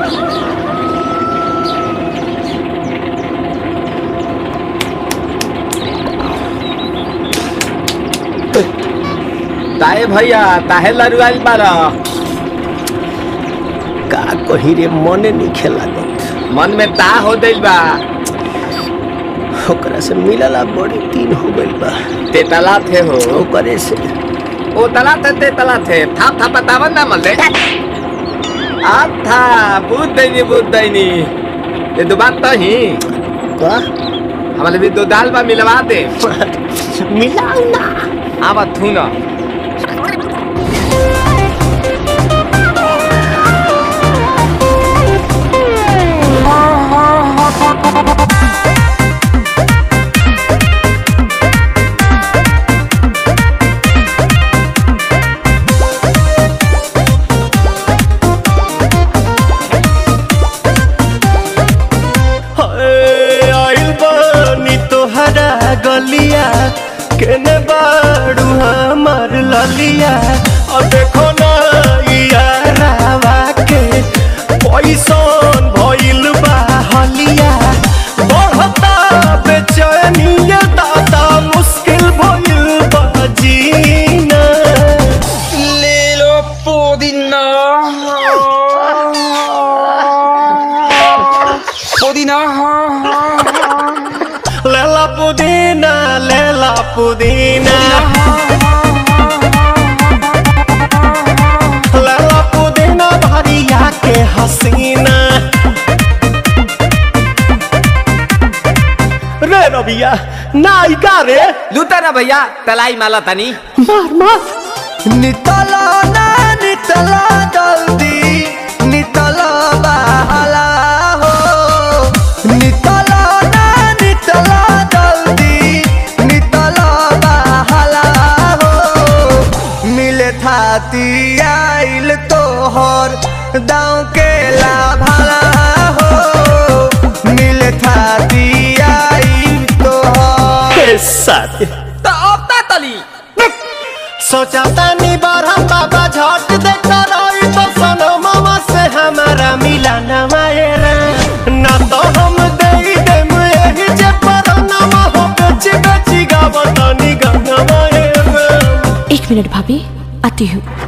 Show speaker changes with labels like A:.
A: ताए भैया ताहे लरुआल बारा
B: का कही रे मने नहीं खेला
A: मन में ता हो दिल बा
B: ओकरा से मिलला बड़ी दिन हो गइल बा
A: ते तला थे हो
B: ओकरे से
A: ओ तला थे ते तला थे था था बतावन ना मल दे आ था बुद्ध दैनी बुद्ध दैनी ये दो बात तो ही
B: का
A: हमारे भी दो दाल बा मिलवा दे
B: मिलाऊ ना
A: आवा थू ना
B: हाय, आइल बानी तोहरा गलिया केने बाड़ू हमार ललिया और देखो ना यारावा के पैसन भइल बा हलिया बढ़ता बेचैनिया दादा मुश्किल भइल बा जीना
A: ले लो पुदीना पुदीना
B: लेला पुदीना लेला पुदीना लेला पुदीना भरिया के हसीना रे रबिया नायिका रे
A: लूटा ना भैया तलाई माला तनी
B: मार मार नितला ना नितला जल्दी नितला बहाला हो नितला ना नितला जल्दी नितला बहाला हो मिले थाती आइल तोहर दाँव के लाभाला हो मिले थाती आइल तोहर साथी
A: तो अब ता तली
B: सोचा तानी बारह बाबा झट देखता रही तो सनो मामा से हमारा मिला न मायरा ना तो हम दे देम यही जे पर नमा हो बेची बेची गावतानी गाना मायरा
C: एक मिनट भाभी आती हूँ